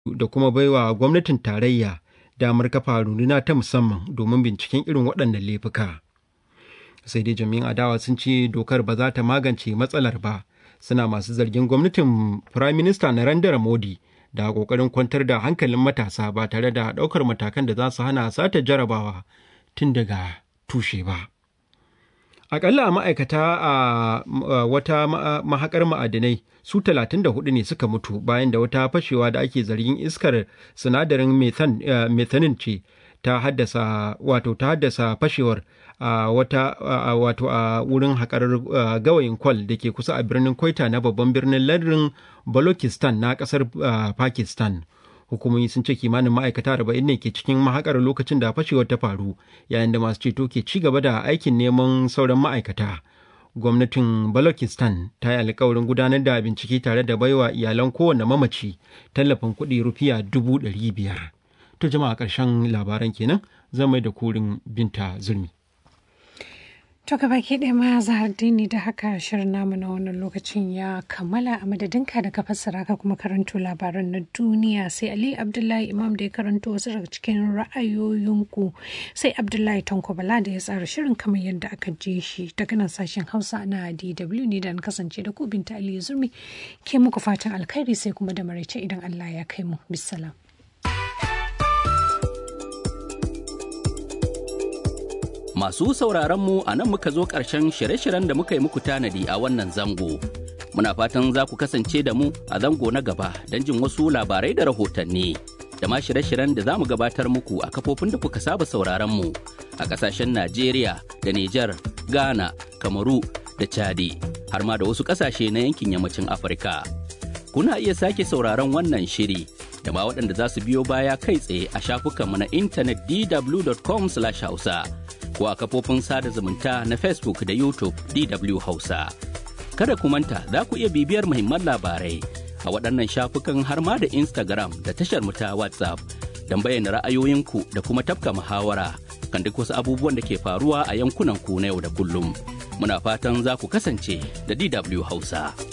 da kuma baiwa gwamnatin tarayya damar kafa runduna ta musamman domin binciken irin waɗannan laifuka. Sai dai jami'in adawa sun ce dokar ba za ta magance matsalar ba, suna masu zargin gwamnatin Firayim Minista Narendra Modi da ƙoƙarin kwantar da hankalin matasa ba tare da ɗaukar matakan da za su hana sata jarabawa tun daga tushe ba. Akalla ma'aikata a wata mahakar ma'adinai su 34 ne suka mutu bayan da wata fashewa da ake zargin iskar sinadarin methanin ce ta haddasa wato ta haddasa fashewar a wata wato a wurin haƙar gawayin kwal da ke kusa a birnin Kwaita na babban birnin lardin Balochistan na ƙasar Pakistan. hukumomi sun ce kimanin ma'aikata arba'in ne ke cikin mahakar lokacin da fashewar ta faru yayin da masu ceto ke ci gaba da aikin neman sauran ma'aikata gwamnatin balochistan ta yi alkawarin gudanar da bincike tare da baiwa iyalan kowane mamaci tallafin kuɗi rufiya dubu ɗari biyar to jama'a ƙarshen labaran kenan zan mai da kurin binta zulmi To baki ɗaya ma zahar dini da haka shirin namu na wannan lokacin ya kammala a madadinka da ka fassara ka kuma karanto labaran na duniya sai Ali Abdullahi Imam da ya karanto wasu daga cikin ra'ayoyinku sai Abdullahi Tanko Bala da ya tsara shirin kamar yadda aka je shi daga nan sashen Hausa na DW ne da na kasance da ku binta Ali Zurmi ke muku fatan alkhairi sai kuma da maraice idan Allah ya kai mu bisalam. Masu sauraron mu a nan muka zo ƙarshen shirye-shiryen da muka yi muku tanadi a wannan zango. Muna fatan za ku kasance da mu a zango na gaba don jin wasu labarai da rahotanni. Da ma shirye-shiryen da za mu gabatar muku a kafofin da kuka saba sauraron mu a ƙasashen Najeriya da Nijar, Ghana, Kamaru da Chadi, har ma da wasu ƙasashe na yankin yammacin Afirka. Kuna iya sake sauraron wannan shiri da ma waɗanda za su biyo baya kai tsaye a shafukanmu na intanet dw.com/hausa. ko a kafofin sada zumunta na Facebook da YouTube DW Hausa. Kada ku manta za ku iya bibiyar muhimman labarai a waɗannan shafukan har ma da Instagram da tashar mu ta WhatsApp don bayyana ra'ayoyinku da kuma tafka muhawara kan duk wasu abubuwan da ke faruwa a yankunan ku na yau da kullum. Muna fatan za ku kasance da DW Hausa.